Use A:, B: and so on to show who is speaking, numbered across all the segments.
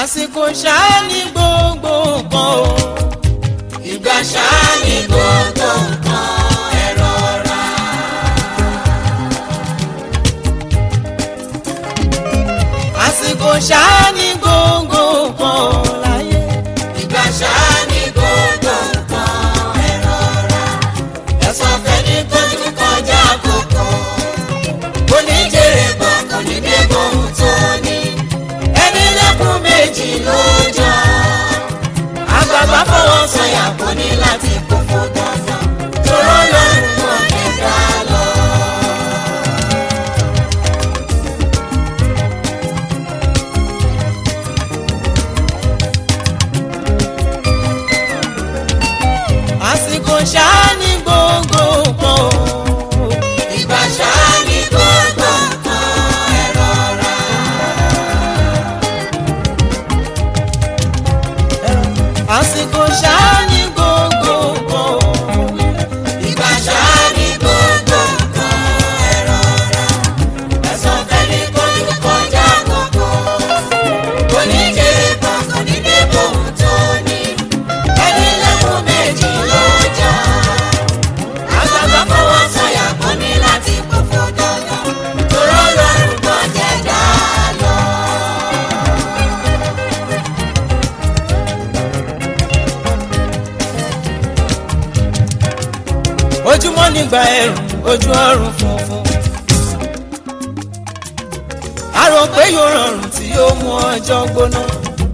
A: àsìkò ṣáá ní gbogbo nǹkan o.
B: ìgbà ṣáá ní gbogbo nǹkan ẹ rọra.
A: àsìkò ṣáá ní gbogbo nǹkan o láyé.
B: ìgbà ṣáá ní gbogbo nǹkan ẹ rọra. ẹ̀sọ́ fẹ́ni tójú kọjá àkókò. kò ní jèrè bọ̀ kò ní dé bóun tó ní. ẹni lẹ́kùn méjì ló jọ. àgbààgbà fọwọ́ sọ̀yà kò ní láti kó fún dandan. tòró lọ́rùn mọ́ ẹ̀dá lọ.
A: àsìkò ṣáá ní gbogbo nǹkan o.
B: ìgbà ṣáá ní gbogbo nǹkan ẹ rọra.
A: àsìkò ṣáá ní gbogbo nǹkan o.
B: ìgbà ṣáá ní gbogbo nǹkan ẹ rọra. ẹ̀sọ́ fẹ́ni kọjú kọjá gbogbo. kò ní jèrè kan kò ní dé bóun tó ní. ẹni lẹ́kùn méjì ló jà. àgbàgbà fọwọ́ sọ̀yà kò ní láti kó fún dandan. tòró lọ́rùn kan jẹ́ dá lọ.
A: ojúmọ́ nígbà ẹ̀rùn ojú ọ̀run funfun. a rò pé yóò rọrùn tí yóò mú ọjọ́ gbóná.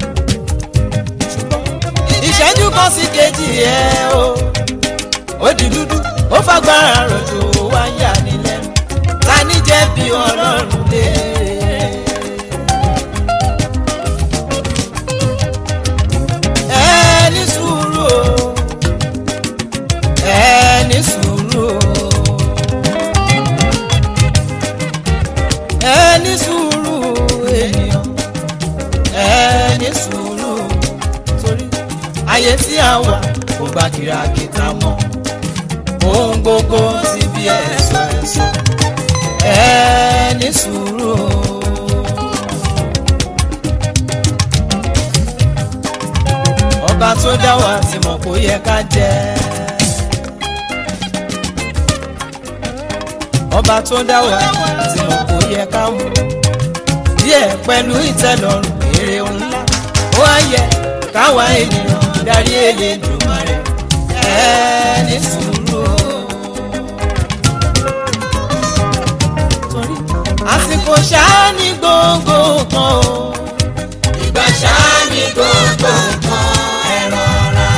A: ìṣẹ́jú kan sí kejì ẹ̀ o ó di dúdú ó fagbára rọ̀jò wá yà ní lẹ́nu ta ní jẹ̀bi ọlọ́run lé. ẹ ní sùúrù o ẹ ní sùúrù o ẹ ní sùúrù ènìyàn ẹ ní sùúrù torí ayé tí a wà kò gba kìràkìtà mọ́ ohun gbogbo ti bí ẹ̀sọ́ ẹ̀sọ́ ẹ ní sùúrù o. ọba tó dá wa ti mọ̀ kó yẹ ká jẹ́. ọba tó dá wa tí mo kò yẹ ká mú díẹ̀ pẹ̀lú ìtẹ́lọ́rùn èrè ńlá ó wá yẹ káwa ènìyàn darí Elédùmarè ẹ ní sùúrù o. torí àsìkò ṣáá ní gbogbo kan o.
B: ìgbà ṣáá ní gbogbo nǹkan ẹ rọra.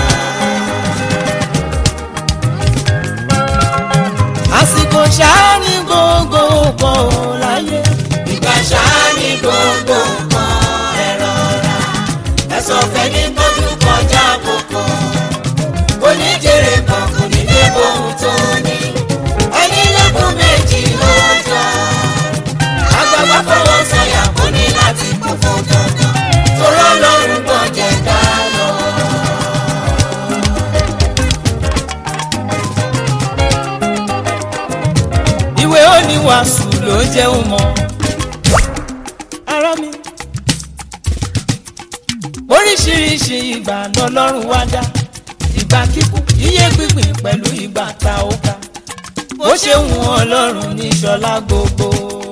A: àsìkò ṣáá ní gbogbo kan o láyé.
B: ìgbà ṣáá ní gbogbo nǹkan ẹ rọra. ẹ̀sọ́ fẹ́ni tọ́jú kọjá àkókò. oníjèrè kan kò ní dé bóun tó ní. ẹni lẹ́kùn méjì ló jọ. àgbàgbà fọwọ́ sọ̀yà kò ní láti kú fún dandan. torọ́ lọ́rùn kan jẹ́ dá lọ.
A: ìwé oníwàásù ló jẹun mọ́. ara mi. oríṣiríṣi ìgbà lọ́lọ́run wá dá ìgbà kíkú yíyé gbígbìn pẹ̀lú ìgbà tá ó ká bó ṣe ń wọn ọlọ́run ní ṣọlá gbogbo.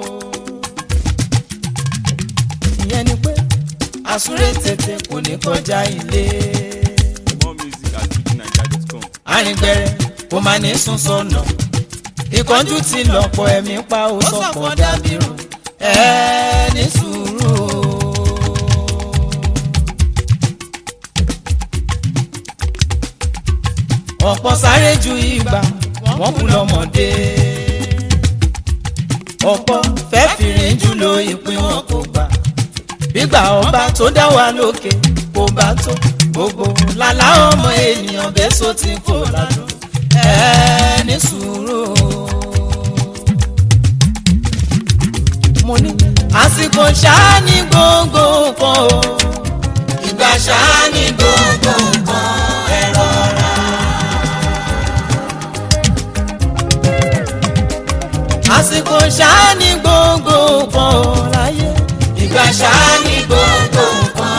A: ìyẹn ni pé àsúré tètè kò ní kọjá ilé.
C: More music at fujininja.com.
A: àrìngbẹ̀rẹ̀ kò máa ní sún sọnà ìkánjú ti lọ́pọ̀ ẹ̀mí pa ó sọ̀pọ̀ dàbírù ẹ ní sùúrù o. ọ̀pọ̀ sáré ju ìgbà wọ́n kú lọ́mọdé ọ̀pọ̀ fẹ́ fìrìn jù lo ìpín wọn kò gbà gbígbà ọba tó dá wa lókè kò bá tó gbogbo làlá ọmọ ènìyàn bẹ́sọ̀ tí kò ládùn ẹ ní sùúrù o. mo ní àsìkò ṣáá ní gbogbo nǹkan o.
B: ìgbà ṣáá ní gbogbo nǹkan ẹ rọra.
A: àsìkò ṣáá ní gbogbo nǹkan o láyé.
B: ìgbà ṣáá ní gbogbo nǹkan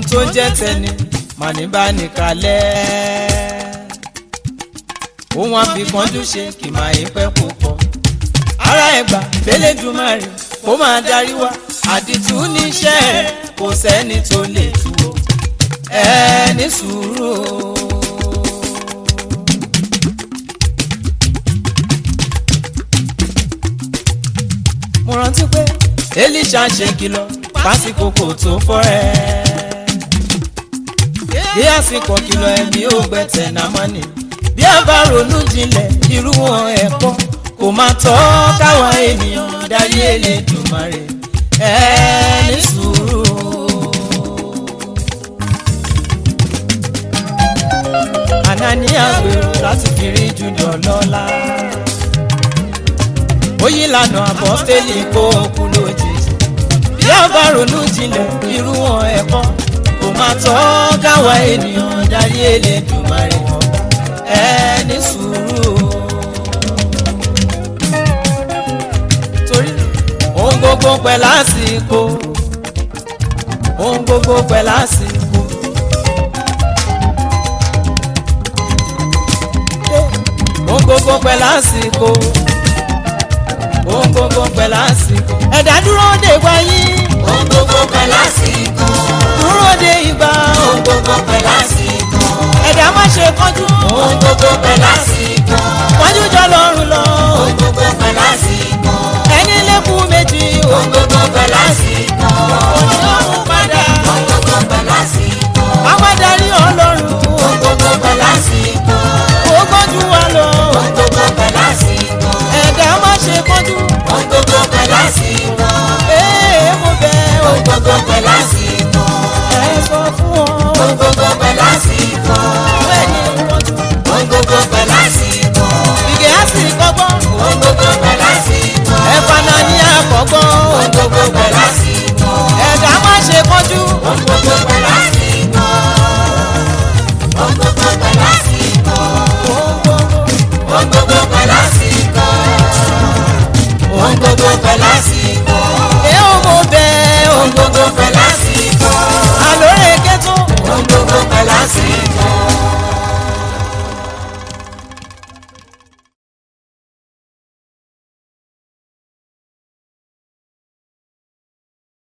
A: tó ń jẹ́ tẹni màní bá nìkalẹ̀ òun àfikànjú ṣe kì máa yí pẹ́ púpọ̀ ara ẹ̀gbà fẹ́lẹ́dùmarè kó máa darí wa àdìtú níṣẹ́ rẹ̀ kò sẹ́ni tó lè tú o ẹ ní sùúrù o. mo rántí pé elisha ṣe kìlọ̀ pásíkò kò tó fọ́rẹ́ bí àsìkò kìlọ̀ ẹ̀mí ò gbẹ̀tẹ̀ náà mọ́ni bí a bá ronú jinlẹ̀ irú wọn ẹ̀kọ́ kò máa tọ́ káwa ènìyàn darí Elédùmarè ẹ ní sùúrù. Anania gbèrò láti fi rí Júdọ̀ lọ́la ó yí lànà àpọ́stélì kó kú lójijì bí a bá ronú jinlẹ̀ irú wọn ẹ̀kọ́ kò máa tọ́ káwa ènìyàn darí Elédùmarè ẹ ní sùúrù o. torí ohun gbogbo pẹ̀ lásìkò ohun gbogbo pẹ̀ lásìkò. ohun gbogbo pẹ̀ lásìkò ohun gbogbo pẹ̀ lásìkò. ẹ̀dá dúró de wáyé
B: Ohun gbogbo pẹ̀ lásìkò.
A: dúró de ìgbà
B: Ohun gbogbo pẹ̀ lásìkò.
A: ẹ̀dá má ṣe kánjú
B: Ohun gbogbo pẹ̀ lásìkò.
A: kánjú jọ lọ́rùn lọ
B: Ohun gbogbo pẹ̀ lásìkò.
A: ẹni lẹ́kùn méjì
B: Ohun gbogbo pẹ̀ lásìkò.
A: òní ọ̀hún padà
B: Ohun gbogbo pẹ̀ lásìkò.
A: àwọn adarí ọlọ́run
B: Ohun gbogbo pẹ̀ lásìkò.
A: ó gbọ́njú wa lọ
B: Ohun gbogbo pẹ̀ lásìkò.
A: ẹ̀dá má ṣe kánjú
B: Ohun gbogbo pẹ̀ lásìkò.
A: ee mo bẹ̀ ọ́
B: Ohun gbogbo pẹ̀ lásìkò.
A: ẹ sọ fún ọ
B: Ohun gbogbo pẹ̀ lásìkò.
A: bẹ́ẹ̀ ni wọ́n tún
B: Ohun gbogbo pẹ̀ lásìkò.
A: ìgè á sì kọ́gbọ́n
B: Ohun gbogbo pẹ̀ lásìkò.
A: ẹ̀fà náà ní àkọ́gbọ́n
B: Ohun gbogbo pẹ̀ lásìkò.
A: ẹ̀dá má ṣe kánjú
B: Ohun gbogbo pẹ̀ lásìkò. Ohun gbogbo pẹ̀ lásìkò. Ohun gbogbo pẹ̀ lásìkò. Ohun gbogbo pẹ̀ lásìkò.
A: ẹ ó mo bẹ̀ ọ́
B: Ohun gbogbo pẹ̀